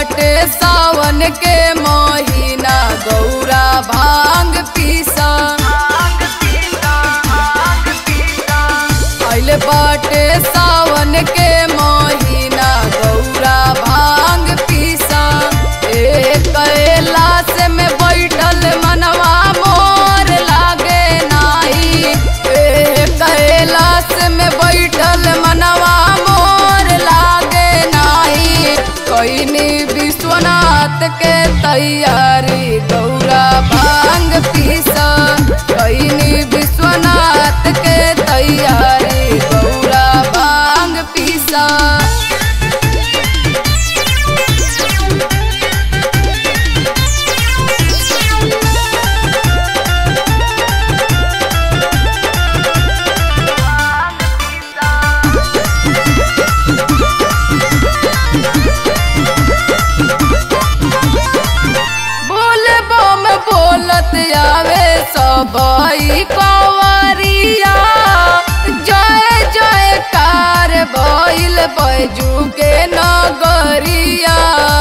बाटे सावन के महीना गौरा भांग पीसा आइल बाटे सावन के महीना गौरा भांग पीसा ए कैलाश में बैठल मनवा मोर लागे नाही ए कैलाश में बैठल मनवा मोर लागे नाही कैनी विश्वनाथ के तैयारी गौरा भांग पीसा कैनी विश्वनाथ के तैयारी गौरा भांग पीसा बोल बम बोलत आवे सबई कवरिया जय जय कार भइल बैजू के नगरिया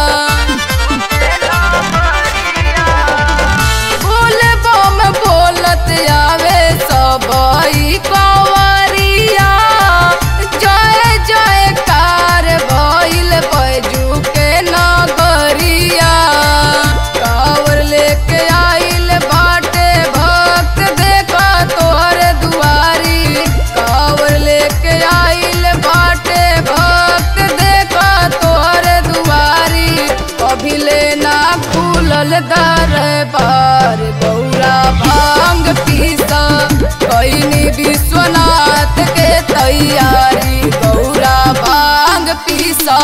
बोल बम बोलत आवे सबई कवरिया जय जय कार भइल बैजू के नगरिया कावर लेके आइल बाटे भक्त देखा तोहर दुआरी कावर लेके आइल बाटे भक्त देखा तोहर दुआरी अभी लेना खुलल दरबार गौरा भांग पीसा कैनी विश्वनाथ के तैयारी गौरा भांग पीसा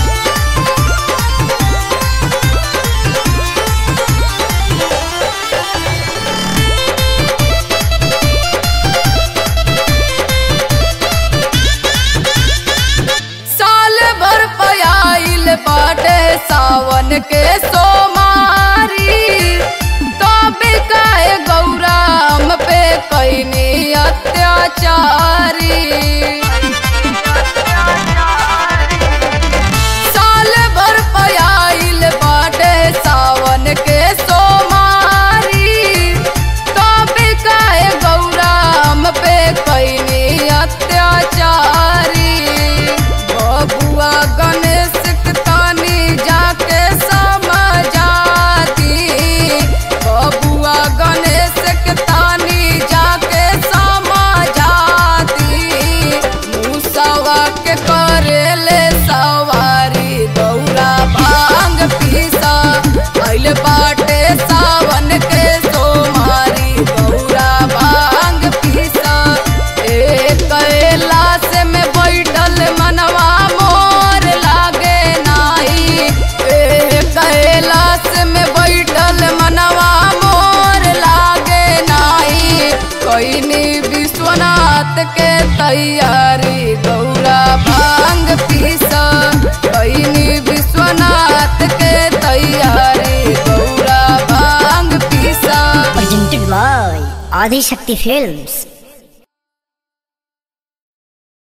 साल भर पयाइल बाटे सावन के सोमारी तबे काहे गौराम पे कैनी अत्याचारी साल भर पयाइल बाटे सावन के सोमारी तबे काहे गौराम पे कैनी अत्याचारी बबुआ गणेश के तानी जाके समझाती बबुआ गणेश के तानी जाके समझाती मूसवा के करेले सवारी गौरा भांग पीसा आइल बाटे सावन के सोमारी गौरा भांग पीसा ए कैलाश में बैठल मनवा मोर लागे नाही ए कैलाश में बैठल मनवा मोर लागे नाही कैनी विश्वनाथ के तैयारी गौरा भांग पीसा कैनी विश्वनाथ के तैयारी गौरा भांग पीसा presented by Adi Shakti Films.